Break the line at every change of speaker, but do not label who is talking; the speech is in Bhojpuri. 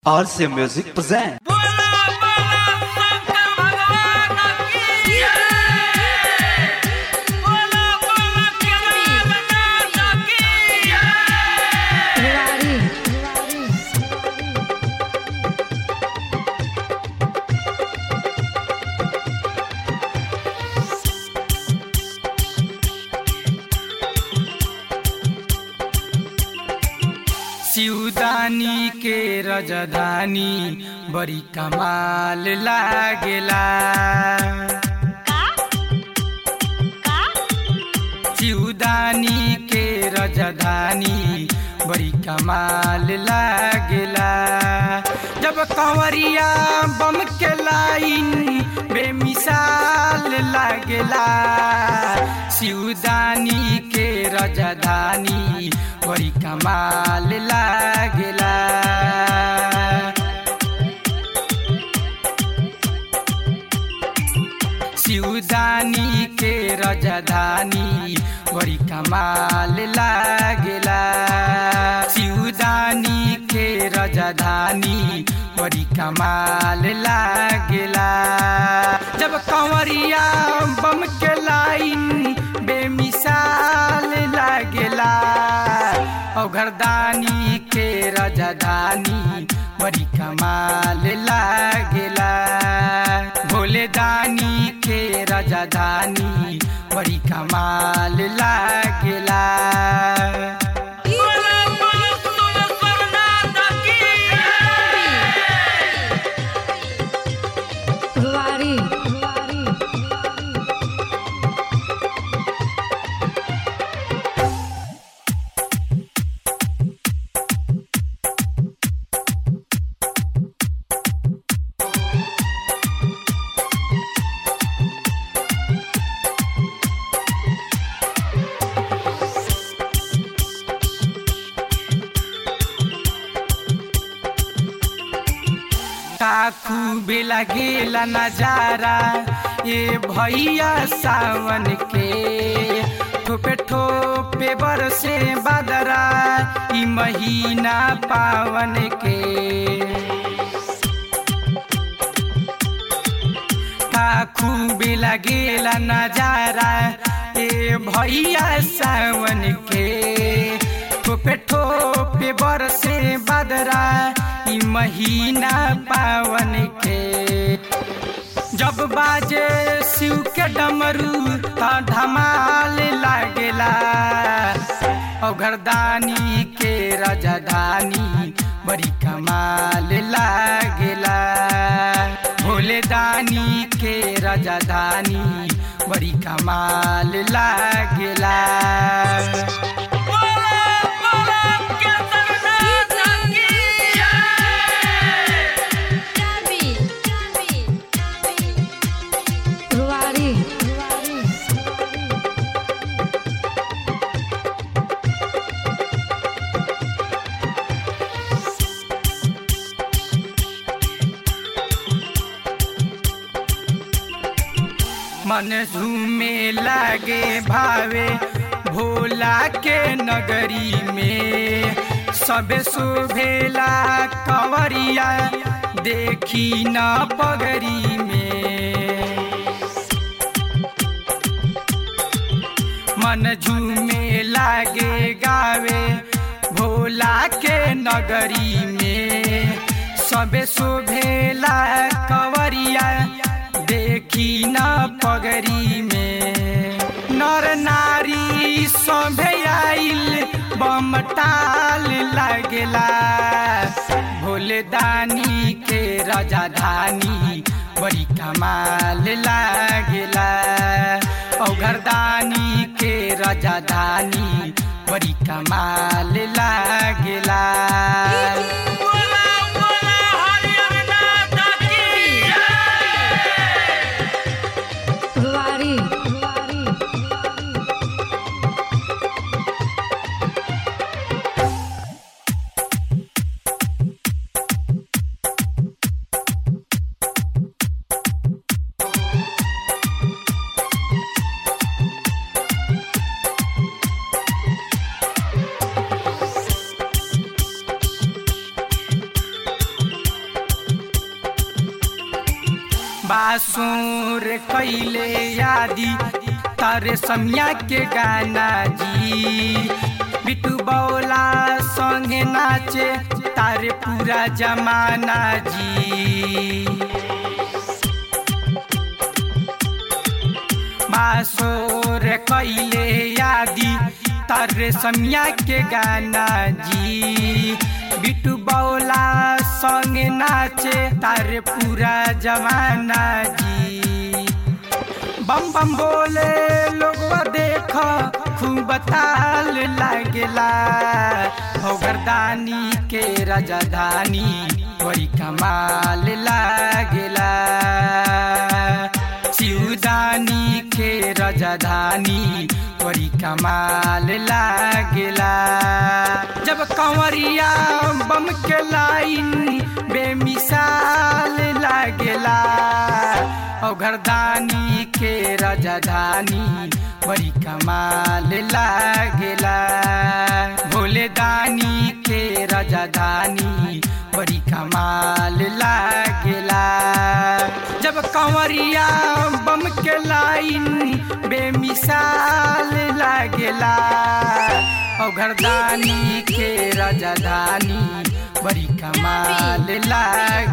RC Music present.
बोला बोला शंकर भगवान की जय बोला बोला केदारनाथ की जय
रेवाड़ी
शिवदानी के रजधानी बड़ी कमाल लागेला शिवदानी के रजधानी बड़ी कमाल लागेला जब कंवरिया बम के लाइन बेमिसाल लागेला शिवदानी के रजधानी बड़ी कमाल लागेला शिवदानी के रजधानी बड़ी कमाल लागेला शिवदानी के रजधानी बड़ी कमाल लागेला जब कंवरिया बम के लाइन बेमिसाल लागेला औघरदानी के रजधानी बड़ी कमाल लागेला भोले दानी के रजधानी बड़ी कमाल लागेला
रेवाड़ी
काकू बेला गेला नजारा ये भैया सावन के ठोपे ठोपे बरसे बदरा ई महीना पावन के काकू बेला गेला नजारा ए भैया सावन के ठोपे ठोपे बरसे बदरा ई महीना पावन के जब बाजे शिव के डमरू त धमाल लागेला औघरदानी के रजधानी बड़ी कमाल लागेला भोले दानी के रजधानी बड़ी कमाल लागेला
रेवाड़ी
मन झूमे लागे भावे भोला के नगरी में सबे शोभेला कंवरिया देखी न पगरी में मन झूमे लागे गावे भोला के नगरी में सबे शोभेला कंवरिया देखी न पगरी में नर नारी सभे आइल बमटाल लागेला भोले दानी के रजाधानी बड़ी कमाल लागेला औघरदानी के रजाधानी बड़ी कमाल लागेला
रेवाड़ी
बासुर कैले यादी तारे समिया के गाना जी बिटू बौला संगे नाचे तारे पूरा जमाना जी बासोर कैले यादी तारे समिया के गाना जी बिटू बौला संग नाचे तारे पूरा जमाना जी बम बम बोले लोग देख खूब ताल लागेला हो गर्दानी के राजधानी बड़ी कमाल लागेला शिवदानी के राजधानी बड़ी कमाल लागेला जब कंवरिया बम के लाइन बेमिसाल लागेला ओ घरदानी के राजधानी बड़ी कमाल लागेला भोले दानी के राजधानी बड़ी कमाल लागेला जब कंवरिया बम के लाइन बेमिसाल लागेला ओ घरदानी के राजधानी बड़ी कमाल लाग